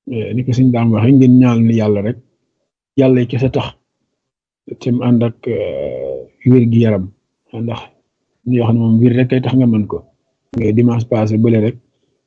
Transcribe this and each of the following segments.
ni ko suñ daam waxee ngeen ñaal ni yàlla rek yàlla yi kese tax te mu ànd ak wér gi yaram ndax ñoo xam ne moom wér rek kay tax nga mën ko mais dimanche passé bële rek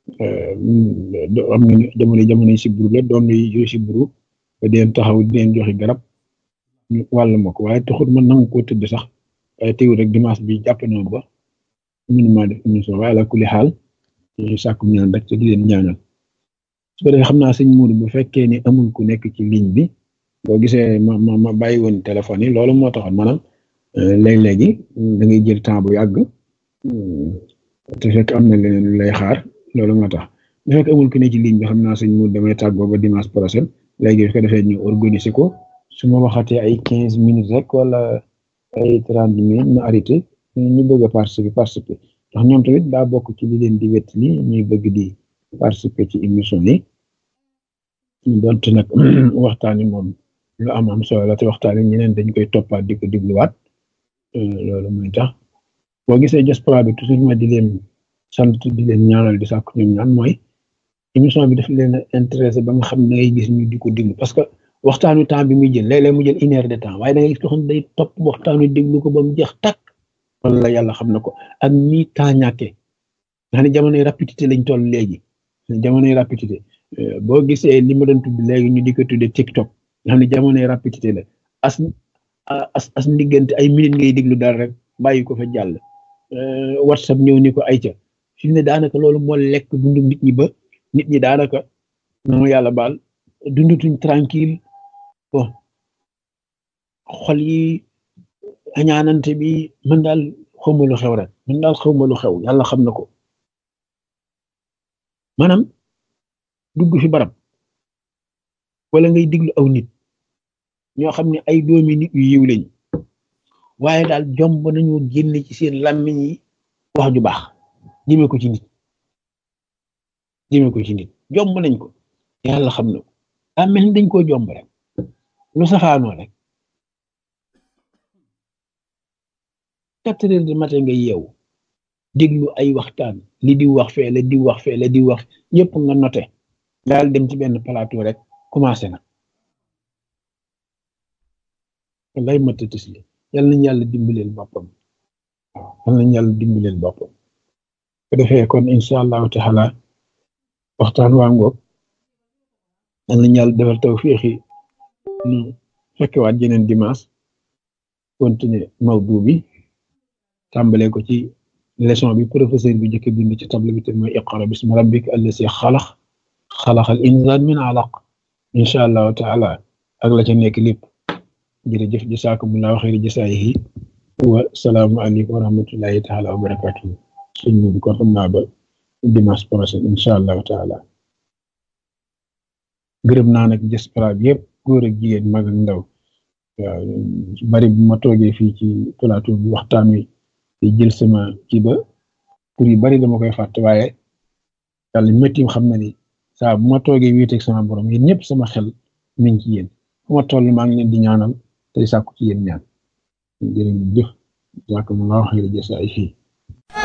am nga jamono jamono si buru la doom yi si buru ba deen taxaw deen joxe garab ñu wàll ma ko waaye taxut man nangu koo tëdd sax waaye teewul rek dimanche bi jàpp na ba mënuma def émission waaye la kuli xaal ñu sàkku ñaan rek te di leen ñaanal su ko defee xam naa sëñ Mourou bu fekkee ni amul ku nekk ci ligne bi boo gisee ma ma ma bàyyi woon téléphone yi loolu moo taxoon maanaam léeg-léegi da ngay jël temps bu yàgg te fekk am na leneen lu lay xaar loolu moo tax bu fekk amul ku ne ci ligne bi xam naa sëñ Mourou damay tàggoo ba dimanche prochain léegi su ko defee ñu organiser ko su ma waxatee ay quinze minutes rek wala ay trente minutes ma arrêté ñu bëgg a participer participer ndax ñoom tamit daa bokk ci li leen di wet li ñuy bëgg di participer ci émission yi donte nag waxtaan yi moom lu am am solo la te waxtaan yi ñeneen dañ koy toppaat di ko dégluwaat loolu mooy tax boo gisee diaspora bi toujours ma di leen sant di leen ñaanal di sàkk ñoom ñaan mooy émission bi daf leen a intéressé ba nga xam ne ngay gis ñu di ko déglu parce que waxtaanu temps bi muy jël léeg-léeg mu jël une heure de temps waaye da ngay gis ko xam day topp waxtaanu déglu ko ba mu jeex tàkk wala yàlla xam na ko ak ni temps ñàkkee nga xam ne jamonoy rapidité lañ toll léegi jamonoy rapidité boo gisee li ma doon tudd léegi ñu di ko tuddee TikTok nga xam ne jamonoy rapidité la as as as ndiggante ay minutes ngay déglu dara rek bàyyi ko fa jàll WhatsApp ñëw ni ko ay ca fi mu ne daanaka loolu moo lekk dundu nit ñi ba nit ñi daanaka na ma yàlla baal dundutuñ tranquille bon xol yi añaanante bi man daal xawma lu xew rek man daal xawma lu xew yàlla xam na ko maanaam dugg fi barab wala ngay diglu aw nit ñoo xam ne ay doomi nit yu yiw lañ waaye daal jomb nañu génne ci seen làmmiñ yi wax ju baax jëme ko ci nit jëme ko ci nit jomb nañ ko yàlla xam na ko daa mel ni dañ koo jomb rek lu safaanoo rek quatre heures du matin nga yeewu déglu ay waxtaan li di wax fee la di wax fee la di wax yëpp nga noté daal dem ci benn plateau rek commencé na lay matatis li yal nañ yàlla dimbaleel boppam waaw yal nañ yàlla dimbaleel boppam ko defee kon incha allahu taala waxtaan waa ngoog yal nañ yàlla defal tawfiixi nu fekkewaat jeneen dimanche continuer mawdu bi tàmbale ko ci leçon bi professeur bi jëkk bind ci table bi te mooy iqra bismi rabbika allasi xalax xalaxal insaan min alaq incha allahu taala ak la ca nekk lépp jërëjëf jasaakumullahu xayri jasaayihi wa salaamu aleykum wa rahmatullahi taala wa barakatuhu sëñ bi kon xam naa ba dimanche prochain incha allahu taala gërëm naa nag diaspora bi yëpp góor ak jigéen mag ak ndaw waaw bari bu ma toogee fii ci plateau bi waxtaan wi te jël sama kii ba pour yu bari dama koy fàtte waaye yàlla métti xam na ni saa bu ma toogee wéeteeg sama borom yéen ñëpp sama xel mi ngi ci yéen fu ma toll maa ngi leen di ñaanal tey sàkku ci yéen ñaan jërë ngeen jëf jàkk mu laa waxee la jësaay fii